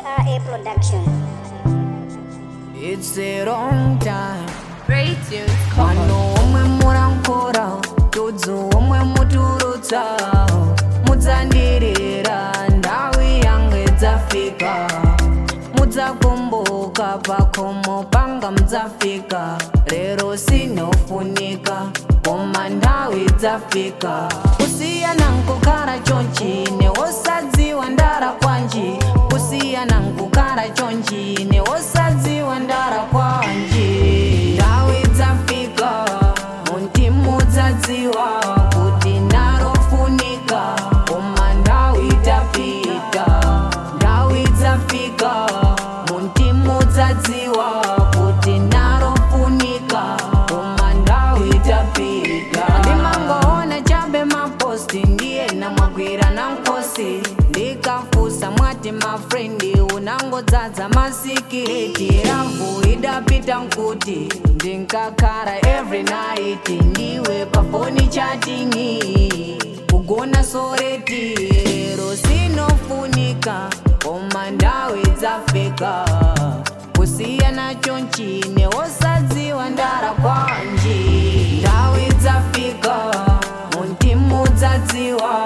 SRA Production. It's a wrong time Great tunes, come on. Mano omwe murankora Tudzu omwe muturutsa Mudzandirira ndawi yange dzafika Mudzakumbuka pakhomo panga mudzafika Rero sinofunika koma ndawi dzafika kusiyana nkukhala chonchine wosadziwa ndara kwanji kusiyana nkukhala chonchine wosadziwa ndara kwanji ndawi dzafika muntimu dzadziwa kuti ndarofunika koma ndawi tapita ndawi dzafika muntimu dzadziwa kuti ndarofunika koma ndawi tapita ndimangoona chabe maposti ndiye namwagwira na nkosi ndikafusa mwati mafrendi unangodzadza masikireti ravu idapita nkuti ndinkakhala every night ndiwe pafoni chatingi kugona soreti lero sinofunika koma ndawi dzafika kusiyana chonchine wosadziwa ndara kwanji ndawi dzafika muntimu dzadziwa